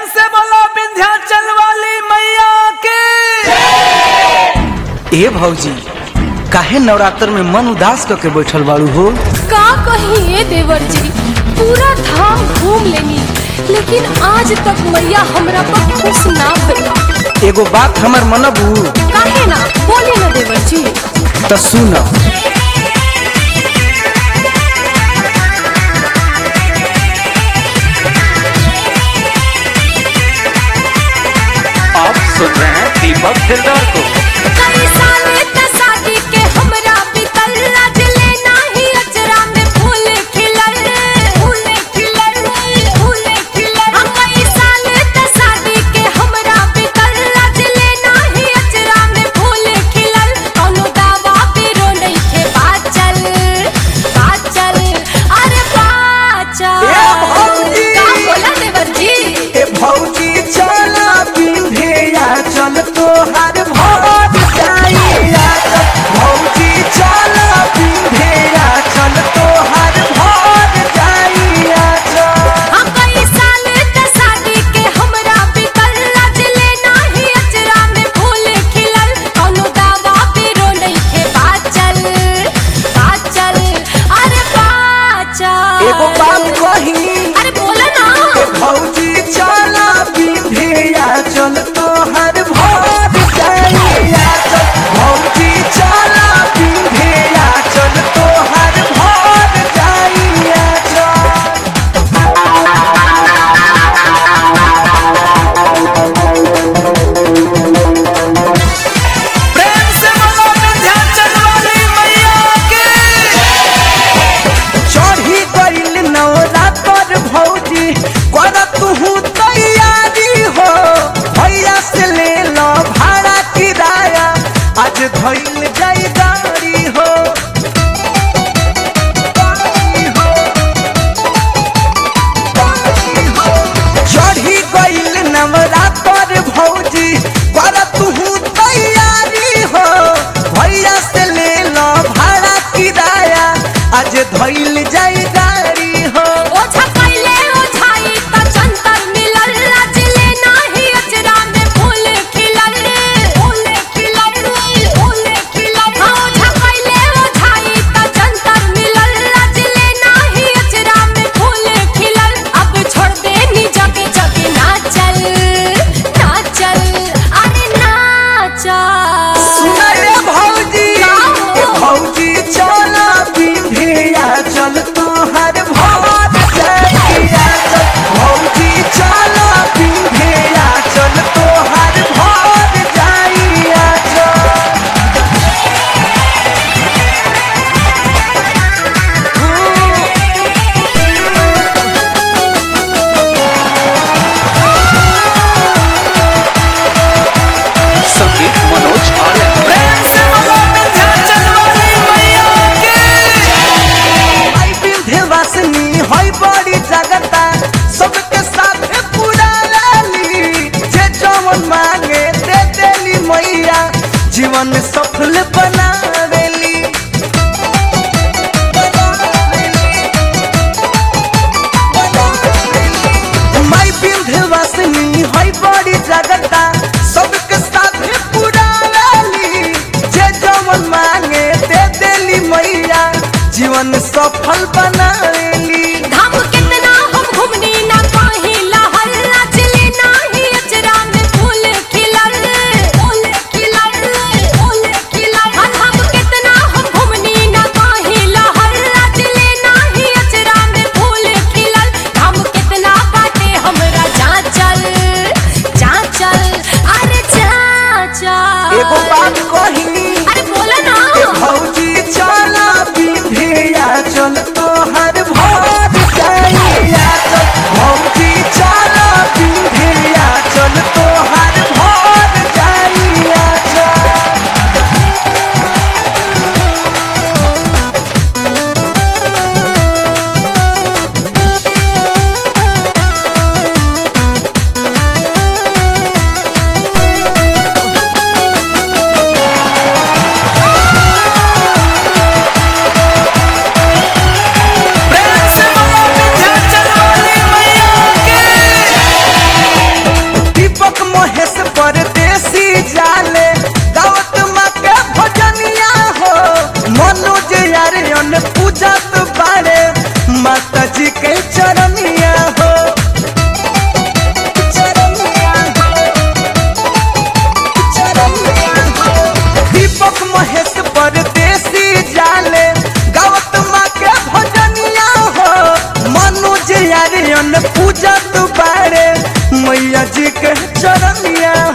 से बोलो विंध्याचल वाली मैया के ए भौजी काहे नवरात्र में मन उदास करके बैठल बाड़ू हो का कही ए देवर जी पूरा धाम घूम लेनी लेकिन आज तक मैया हमरा पर खुश ना भइला एगो बात हमर मनबू काहे ना बोली ना देवर जी तो सुन आप सुन रहे हैं दीपक दिलदार को कई साले त शादी के हमरा बीतल आज ले नाही अजरा में फूल खिलल फूल खिलल फूल खिलल हम कई साले त शादी के हमरा बीतल आज ले नाही अजरा में फूल खिलल कौनो दावा पीरो नहीं के बाचल बाचल अरे बाचल ए भौजी! का बोला देवर जी ए भौजी चला बिंधिया चल तोहार भोट जाइया भौजी चला बिंधिया चल तोहार भोट जाइया हम कई साल त शादी के हमरा बीतल आज ले नाही अजरा में फूल खिलल कौनो दावा पीरो नहीं के बाचल बाचल अरे बाचल एगो बात कही अरे बोला ना ए भौजी चला बिंधिया चल तोहार भोट जाइया भौजी चला बिंधिया चल तोहार भोट जाइया प्रेम से बोलो विंध्याचल वाली मैया के चढ़ी गइल नवरात्र भौजी कर तुहू तैयारी हो भैया से ले लो भाड़ा किराया आज धइल जाई गाड़ी हो गाड़ी हो, गाड़ी हो। चढ़ी गइल नवरात्र भौजी कर तुहू तैयारी हो भैया से ले लो भाड़ा किराया आज धइल जाई गाड़ी हो ओझा कैले ओझाई त जंतर मिलल आज ले नाही अजरा में फूल खिलल फूल खिलल फूल खिलल हाँ, ओझा कैले ओझाई त जंतर मिलल आज ले नाही अजरा में फूल खिलल अब छोड़ दे नी जगे जगे नाचल नाचल अरे नाचल सुना रे भौजी का हो? ए भौजी चला बिंधिया चल तोहर भोट जाइया चल भौजी चला बिंधिया चल तोहर भोट जाइया चल संगीत मनोज आर्य प्रेम से बोलो विंध्याचल वाली मैया के आई विंध्यवासिनी होई बड़ी जगता सबके साथ पूरा लाली जे जवन मांगे दे देली मैया जीवन सफल बनावेली माई विंध्यवासिनी होई बड़ी जगता सबके साथ पूरा लाली जे जवन मांगे दे देली मैया जीवन सफल बनावेली धाम कितना हम घुमनी ना कहीं लहर नाचले नाही अजरा में फूल खिलल फूल खिलल फूल खिलल हाँ, धाम कितना हम घुमनी ना कहीं लहर नाचले नाही अजरा में फूल खिलल धाम कितना बाटे हमरा चाचल चाचल अरे चाचल एगो बात कही अरे बोला ना ए भौजी चला बिंधिया चल तोहर मैया जी के चरनिया